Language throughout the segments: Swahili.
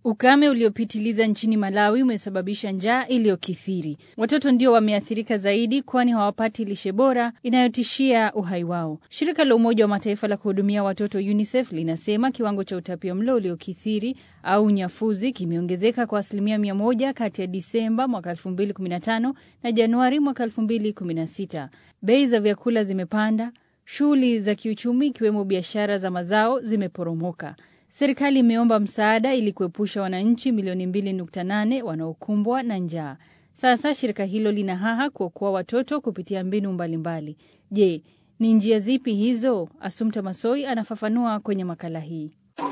Ukame uliopitiliza nchini Malawi umesababisha njaa iliyokithiri. Watoto ndio wameathirika zaidi, kwani hawapati lishe bora inayotishia uhai wao. Shirika la Umoja wa Mataifa la kuhudumia watoto UNICEF linasema kiwango cha utapiamlo uliokithiri au unyafuzi kimeongezeka kwa asilimia mia moja kati ya Disemba mwaka 2015 na Januari mwaka 2016. Bei za vyakula zimepanda, shughuli za kiuchumi ikiwemo biashara za mazao zimeporomoka. Serikali imeomba msaada ili kuepusha wananchi milioni 2.8 wanaokumbwa na njaa. Sasa shirika hilo lina haha kuokoa watoto kupitia mbinu mbalimbali. Je, ni njia zipi hizo? Asumta Masoi anafafanua kwenye makala hii.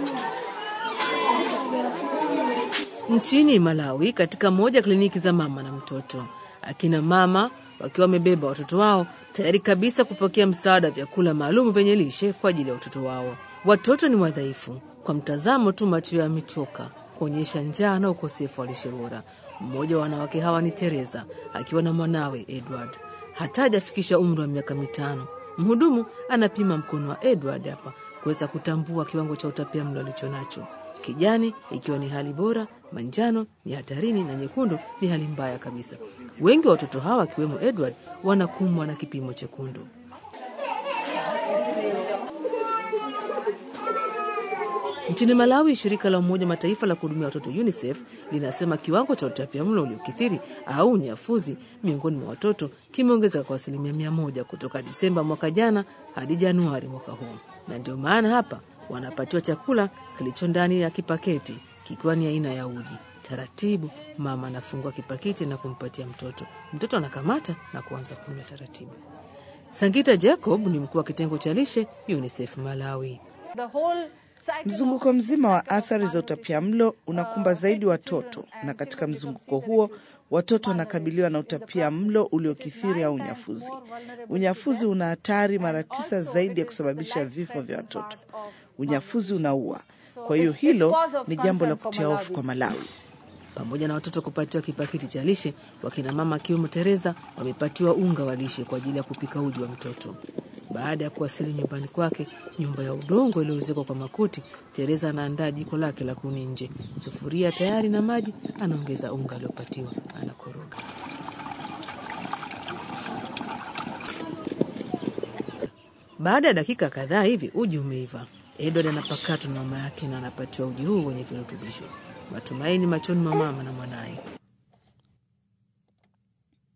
Nchini Malawi, katika moja ya kliniki za mama na mtoto, akina mama wakiwa wamebeba watoto wao tayari kabisa kupokea msaada wa vyakula maalum vyenye lishe kwa ajili ya watoto wao. Watoto ni wadhaifu kwa mtazamo tu, macho yao yamechoka kuonyesha njaa na ukosefu wa lishe bora. Mmoja wa wanawake hawa ni Teresa akiwa na mwanawe Edward, hata hajafikisha umri wa miaka mitano. Mhudumu anapima mkono wa Edward hapa kuweza kutambua kiwango cha utapia mlo alicho nacho. Kijani ikiwa ni hali bora, manjano ni hatarini na nyekundu ni hali mbaya kabisa. Wengi wa watoto hawa akiwemo Edward wanakumbwa na kipimo chekundu. Nchini Malawi, shirika la Umoja Mataifa la kuhudumia watoto UNICEF linasema kiwango cha utapiamlo uliokithiri au unyafuzi miongoni mwa watoto kimeongezeka kwa asilimia mia moja kutoka Disemba mwaka jana hadi Januari mwaka huu, na ndio maana hapa wanapatiwa chakula kilicho ndani ya kipaketi kikiwa ni aina ya uji. Taratibu mama anafungua kipaketi na kumpatia mtoto, mtoto anakamata na kuanza kunywa taratibu. Sangita Jacob ni mkuu wa kitengo cha lishe UNICEF Malawi. Mzunguko mzima wa athari za utapiamlo unakumba zaidi watoto, na katika mzunguko huo watoto wanakabiliwa na utapia mlo uliokithiri au unyafuzi. Unyafuzi una hatari mara tisa zaidi ya kusababisha vifo vya watoto. Unyafuzi unaua, kwa hiyo hilo ni jambo la kutia hofu kwa Malawi. Pamoja na watoto kupatiwa kipakiti cha lishe, wakina mama akiwemo Teresa wamepatiwa unga wa lishe kwa ajili ya kupika uji wa mtoto. Baada ya kuwasili nyumbani kwake, nyumba ya udongo iliyoezekwa kwa makuti, Teresa anaandaa jiko lake la kuni nje, sufuria tayari na maji, anaongeza unga aliopatiwa, anakoroga. Baada ya dakika kadhaa hivi uji umeiva. Edward anapakatwa na mama yake na anapatiwa uji huu wenye virutubisho. Matumaini machoni mwa mama na mwanaye.